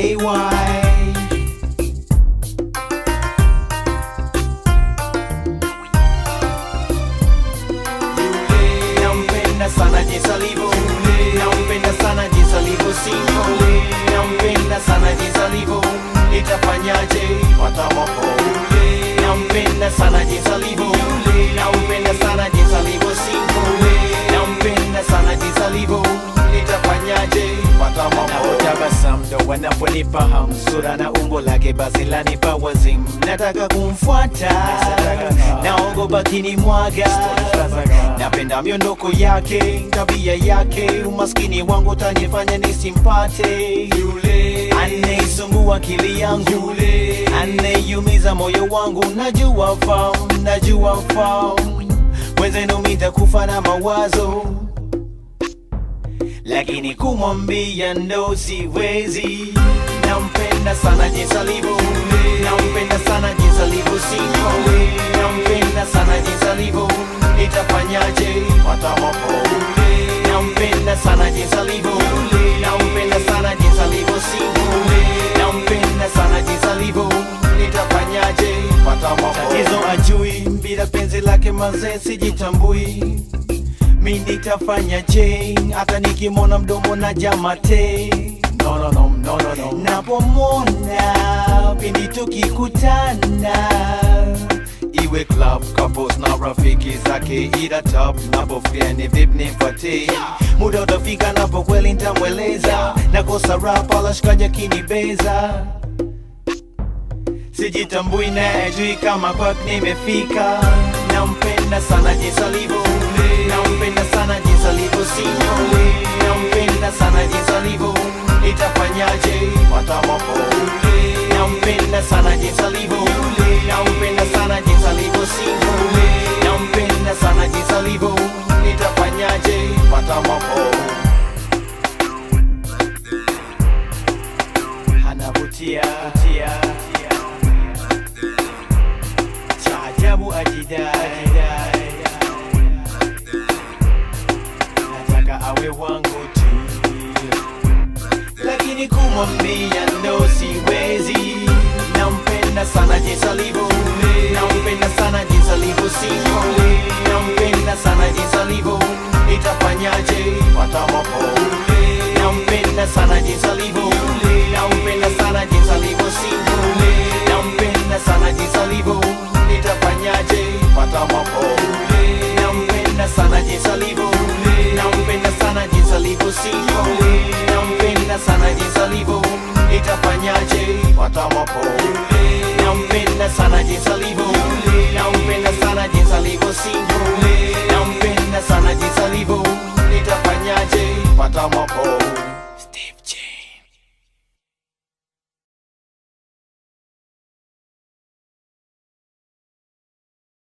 AY. Nampenda sana jinsi alivyo, nampenda sana jinsi alivyo single, nampenda sana jinsi alivyo, nitafanyaje watamopo. Nampenda sana jinsi alivyo, nampenda sana jinsi alivyo single, nampenda sana jinsi alivyo, nitafanyaje watamopo. Napotabasamu ndo wanaponipa hamu, sura na umbo lake basi lanipa wazimu, nataka kumfuata, naogopa kinimwaga napenda miondoko yake, tabia yake, umaskini wangu tanifanya nisimpate yule anayesumbua akili yangu, yule anayeumiza moyo wangu. Najua fahamu, najua fahamu, wenzenu mitakufa na mawazo, lakini kumwambia ndo siwezi. Nampenda sana jinsi alivyo, nampenda sana jinsi alivyo single, nampenda sana jinsi alivyo, nitafanyaje watamopo. Nampenda sana jinsi alivyo, nampenda sana jinsi alivyo single, nampenda sana jinsi alivyo, nitafanyaje watamopo. Tatizo ajui, bila penzi lake mazee sijitambui mi nitafanyaje hata nikimwona mdomo na jamate no, no, no, no, no, no. napomwona pindi tukikutana iwe club couples na rafiki zake ila top napofia ni vip nipate muda utafika napo kweli ntamweleza nakosa rap alashikaja kinibeza sijitambui na ajui kama kwak nimefika nampenda sana jinsi alivyo nampenda sana jinsi alivyo single nampenda sana jinsi alivyo itafanyaje watamopo nampenda sana jinsi alivyo nampenda sana jinsi alivyo single nampenda sana jinsi alivyo itafanyaje watamopo anavutia tia, cha ajabu ajidai nataka awe wangu tu lakini kumwambia ndo siwezi nampenda sana jinsi alivyo nampenda sana jinsi alivyo single nampenda sana jinsi alivyo itafanyaje watamopo nampenda sana jinsi alivyo nampenda sana jinsi alivyo single nampenda sana jinsi alivyo nitafanyaje watamopo nampenda sana jinsi alivyo nampenda sana jinsi alivyo single nampenda sana jinsi alivyo nitafanyaje watamopo nampenda sana jinsi alivyo nampenda sana jinsi alivyo single nampenda sana jinsi alivyo nitafanyaje watamopo